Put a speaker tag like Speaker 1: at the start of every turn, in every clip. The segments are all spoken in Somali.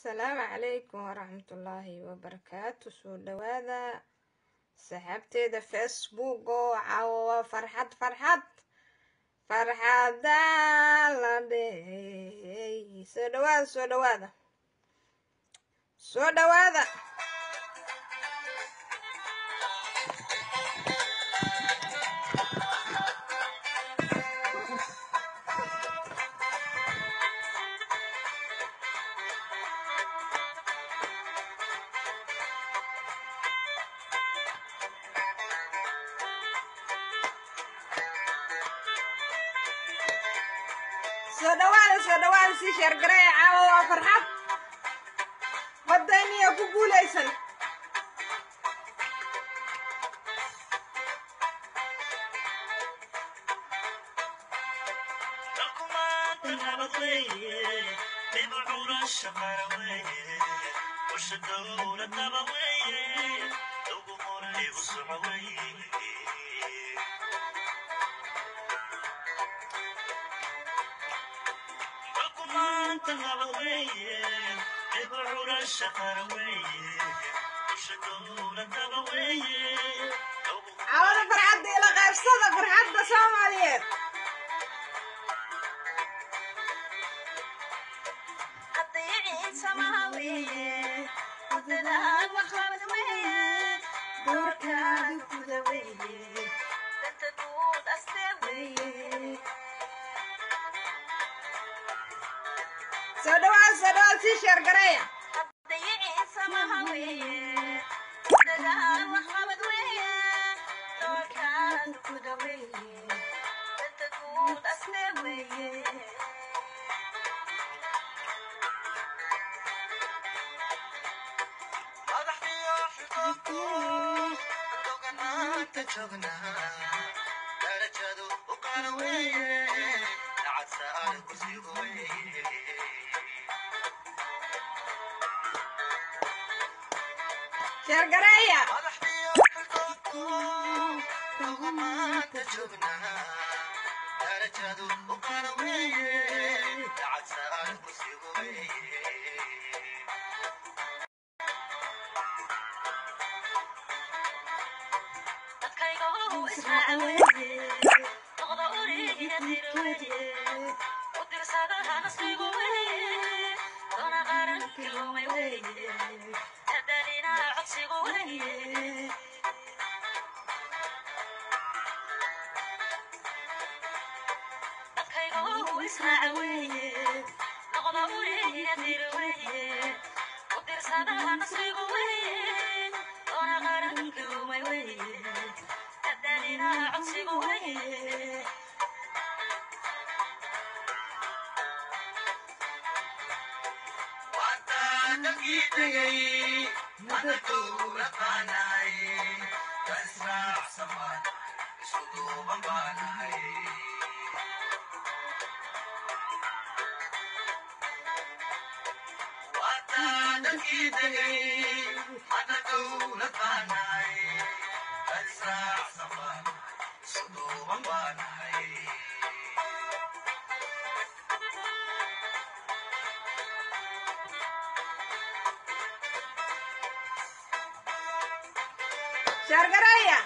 Speaker 1: asalaamu calaykum waraxmatullaahi wabarakaatu soo dhawaada saxaabteeda facebook oo caawa waa farxad farxad farxada la dhehey soo dhawaada soo dhawaada soo dhawaada soo dhawaada soo dhawaada sii sheergareeya caawa waa farxad wadaniya ku guulaysan caawada farxadda ila qaybsada farxadda soomaaliyeed soo dhawaada soo dhawaada sii sheergareeya sheergareeya sheergareeya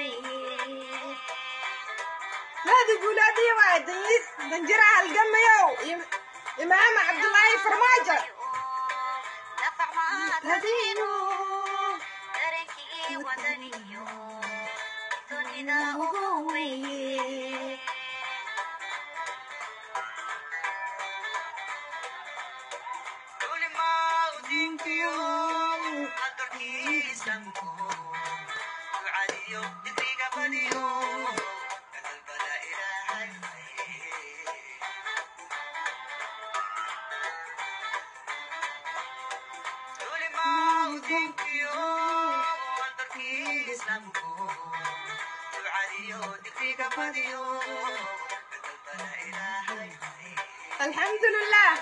Speaker 1: هذه بولادي واحد دنجرها القميو إمام عبد الله فرماجة الحمد لله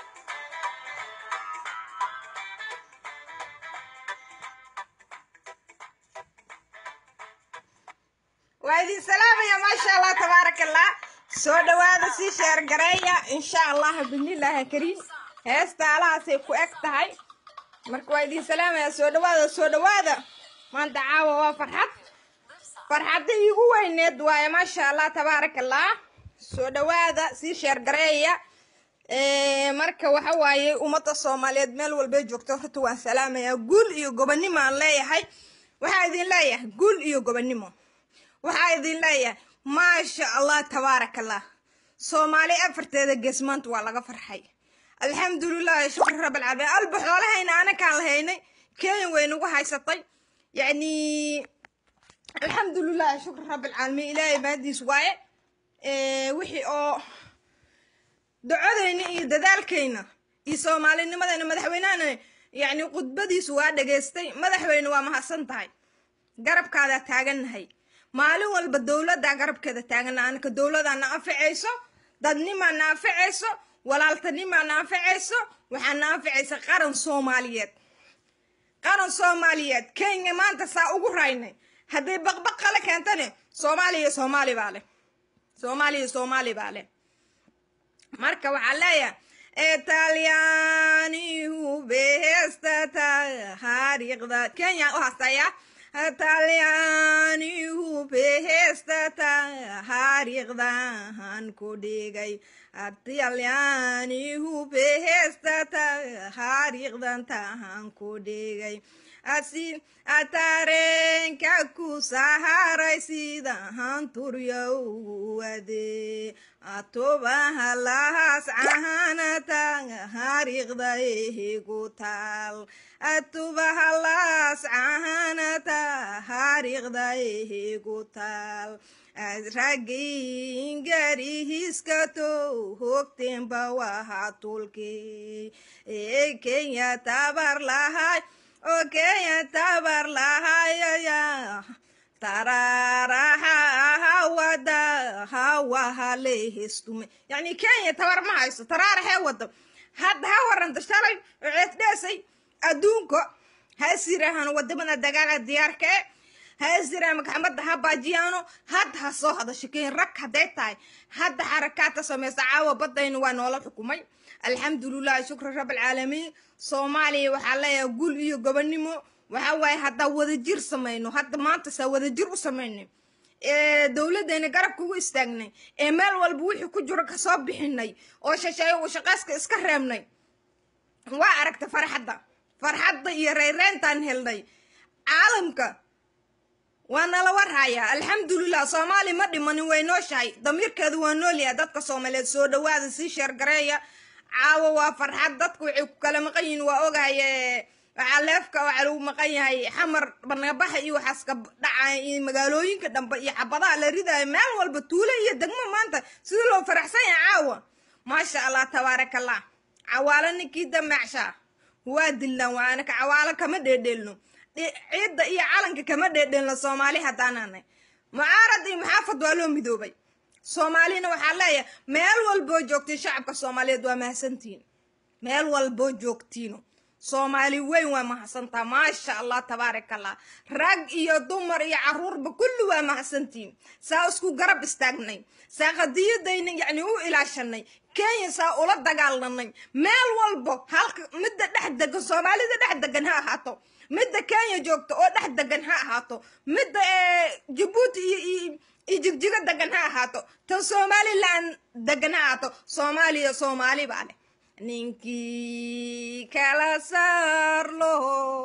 Speaker 1: وهذه سلامة يا ما شاء الله تبارك الله soo dhawaada sii sheer gareeya insha allah binillahi kariim heesta alahaasay ku eg tahay marka waa idiin salaamaya soo dhawaada soo dhawaada maanta caawa waa farxad farxadda iigu weyneed waaye maasha allah tabaaraka allah soo dhawaada sii sheer gareeya marka waxa waaye ummadda soomaaliyeed meel walbay joogto horta waan salaamayaa guul iyo gobonnimo aan leeyahay waxaa idin leeyahay guul iyo gobonnimo waxaa idin leeyahay maasha allah tabaaraka allah soomaali afarteeda gees maanta waa laga farxay alxamdulilah shukri rabalcaalamiin alba xoolahayna anakaan lahaynay kenya way nagu haysatay yacni alxamdulilah shukri rabalcaalamiin ilaahay mahadiis waaye wixii oo ducadayna iyo dadaalkayna iyo soomaalinimadayna madaxweynahana yacni khudbadiisu waa dhageystay madaxweyne waa mahadsan tahay garabkaadaa taagannahay maalin walba dowladdaa garabkeeda taagana anaka dowladaa na anficayso dadnimaa na anficayso walaaltanimaa na anficayso waxaa na anficaysa qaran soomaaliyeed qaran soomaaliyeed kenya maanta saa ugu raynay hadday baqbaq kale keentane soomaaliya soomaali baa leh soomaaliya soomaali baa leh marka waxaa leeyahay talyaanihu behesta taariikhda kenya u hastaya talyaanihu behesta taariikhdahan ku dhigay talyaanihu behesta taariikhdan tahan ku dhigay asi atareenka ku saharay sidahan turyowade atubaha lahas cahanata hariiqda ehigu taal atubaha lahas cahanata hariiqda ehigu taal ragin garihiskato hogteenba waha tulke ee kenya tabar lahay oo kenya tabar lahayaya tararaha hawada hawaha lehestume yacni kenya tabar ma hayso taraarahee wado hadda ha waranta shalay oo ceesdheesay adduunka ha sirahan wadamada dagaala diyaarka e ha isira maxamadda ha baajiyaano hadda ha soo hadasho keen rag hadday tahay hadda xarakaadta samaysa caawa baddayna waa noola xukumay alxamdulilah shukri rabalcaalamiin soomaaliya waxaa leeyahay gul iyo gobonnimo waxaa waaye haddaa wadajir samayno hadda maanta saa wadajir u samaynay ee dowladdeena garabka ugu istaagnay ee meel walba wixii ku jiro kasoo bixinay oo shasheeyo uu shaqayska iska reebnay waa aragta farxadda farxadda iyo rayreyntaan helnay caalamka waa nala warhayaa alxamdulilah soomaali ma dhimanin way nooshahay damiirkeedu waa noolyahay dadka soomaaliyeed soo dhawaada sii sheergareeya caawa waa farxad dadku waxay ku kala maqan yihiin waa ogahay waxaa leefka waxaa lagu maqan yahay xamar barnabaxa iyo waxaaska dhacaya iyo magaalooyinka dhambe iyo xabadaha la ridayo meel walba tuule iyo degmo maanta sidii loo faraxsan yahay caawa maasha allah tabaaraka allah cawaalo ninkii dameecshaa waa dillaan waanaka cawaalo kama dheedheelno ciidda iyo calanka kama dheedheelno soomaali haddaananay mucaarad iyo muxaafad waa loo midoobay soomaalina waxaa leeyahay meel walboo joogtiin shacabka soomaaliyeed waa mahadsantihiin meel walboo joogtiino soomaali weyn waa mahadsantaa maasha allah tabaaraka allah rag iyo dumar iyo caruurba kulli waa mahadsantiin saa isku garab istaagnay saa qadiyadayna yacni u ilaashanay kenya saa ula dagaalanay meel walbo halka midda dhex degan soomaalida dhex degan ha ahaato midda kenya joogta oo dhex degan ha ahaato midda jabuuti iyo iyo jigjigo degan ha ahaato tan somalilan degan ha ahaato soomaaliya soomaali baa leh ninkii kala saarlo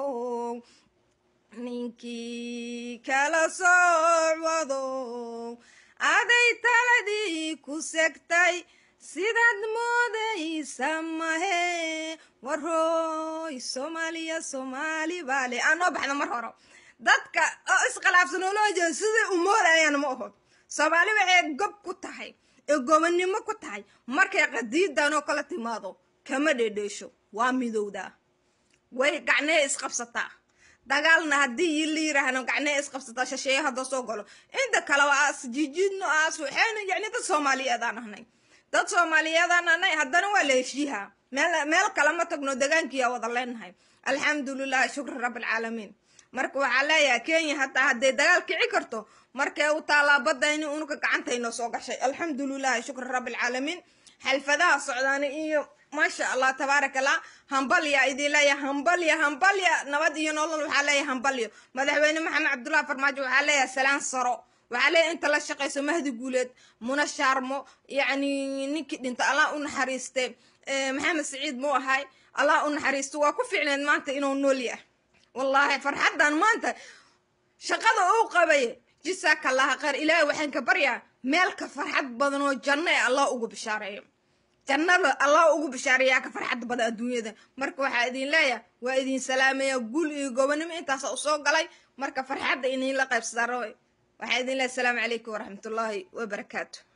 Speaker 1: ninkii kala socwado aday taladii ku segtay sidaad moodaysa mahe warhooy soomaaliya soomaali baa leh aan noo baxda mar hore dadka oo iskhilaafsan oo loo jeeda siday u moodayaan ma aho soomaali waxay gob ku tahay ee gobonnimo ku tahay markay qadiidan oo kala timaado kama dhedheesho waa midowdaa way gacnee isqabsataa dagaalna haddii la yiraahno gacnee isqabsataa shasheeye hadda soo galo inta kale waa as jijidno as waxayna yacni dad soomaaliyeedaan ahnay dad soomaaliyeedaan ahnay haddana waa la heshiihaa meel meel kale ma tagno degaankiyaa wada leenahay alxamdulilah shukri rabbilcaalamiin marka waxaa leeyahay kenya hataa hadday dagaal kici karto markee u taalaa badayni unuka gacantaynoo soo gashay alxamdulilahi shukri rabbilcaalamiin xalfadaha socdaana iyo maasha allah tabaaraka allah hambalya idin leeyahay hambalya hambalya nabad iyo nolol waxaa leeyahay hambalyo madaxweyne maxamed cabdullahi farmaajo waxaa leeyahay salaan saro waxaa leeyahay inta la shaqayso mahdi guuleed muna shaarmo yacni ninkii dhinta allah u naxariiste maxamed saciid muu ahay allah u naxariisto waa ku fiicneed maanta inuu nool yahay wallaahi farxaddan maanta shaqada uu qabay jisaaka allaha khayr ilaahay waxaan ka baryaa meelka farxad badan oo janno ee allah ugu bishaareeyo jannada allah ugu bishaareeyaa ka farxad badan adduunyada marka waxaa idin leeyahay waa idin salaamaya guul iyo gobonimo intaasa usoo galay marka farxadda idinla qaybsadaa rawe waxaa idin leeyahay asalaamu calaykum waraxmatullaahi wabarakaatu